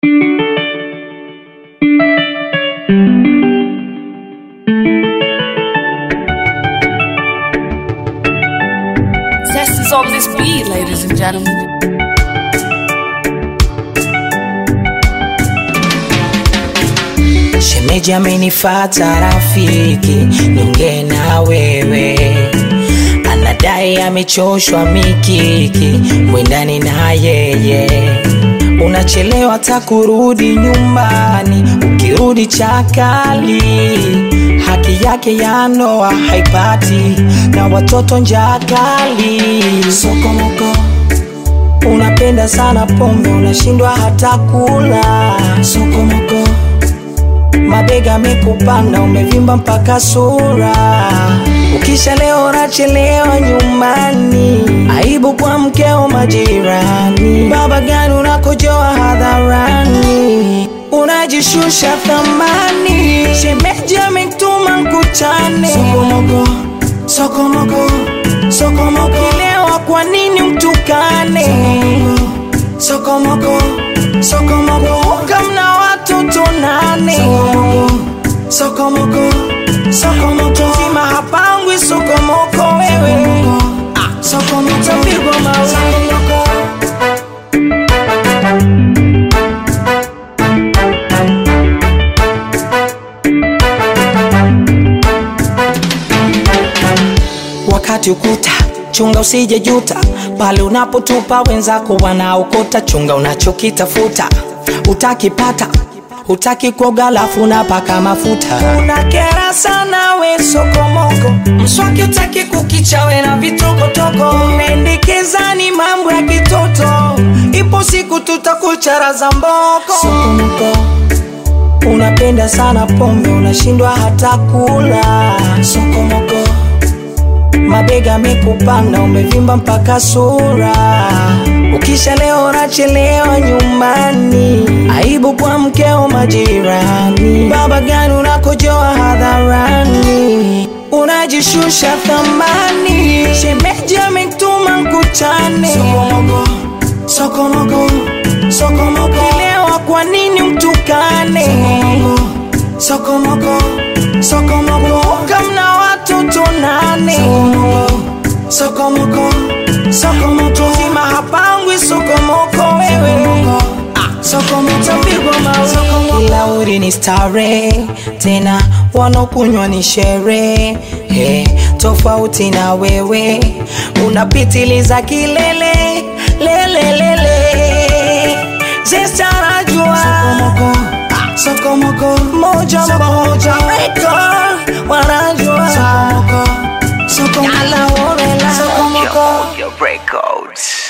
Zest is on this beat, ladies and gentlemen. Shemeji amenifata rafiki, niongee na wewe. Anadai amechoshwa mikiki, mwendani na yeye. Unachelewa ta kurudi nyumbani, ukirudi chakali. Haki yake ya ndoa haipati, na watoto njaa kali. Sokomoko, unapenda sana pombe, unashindwa hata kula. Sokomoko mabega amekupanda, umevimba mpaka sura. Ukisha leo unachelewa nyumbani, aibu kwa mkeo majirani. Baba gani unakojoa hadharani, unajishusha thamani. Shemeji ametuma mkuchane, sokomoko, sokomoko, sokomoko. Ukilewa kwa nini mtukane? Sokomoko, sokomoko, kamna watoto nane. Sokomoko, sokomoko, zima hapangwi sokomoko wewe. Ah, sokomoko, tapigwa mawe. Sokomoko. wakati ukuta chunga usije juta pale unapotupa wenzako wanaokota chunga unachokitafuta utakipata utaki kuoga lafu unapaka mafuta unakera sana we sokomoko mswaki utaki kukichawe na vitokotoko unaendekeza ni mambo ya kitoto ipo siku tutakucharaza mboko sokomoko unapenda sana pombe unashindwa hata kula sokomoko mabega amekupanda, umevimba mpaka sura. Ukisha leo unachelewa nyumbani, aibu kwa mkeo majirani. Baba gani unakojoa hadharani, unajishusha thamani. Shemeji ametuma mkuchane, sokomoko, sokomoko, sokomoko. Lewa kwa nini mtukane? Sokomoko, sokomoko, kamna watoto nane. Sokomoko, sokomoko, zima hapangwi sokomoko wewe. Ah, sokomoko, tapigwa mawe. Kila uri ni stare, tena wanaokunywa ni sherehe. Hey, tofauti na wewe unapitiliza kilele lelelele Zesta anajua sokomoko, ah, sokomoko moja moja record wanajua sokomoko sokomoko yala orela sokomoko Your records.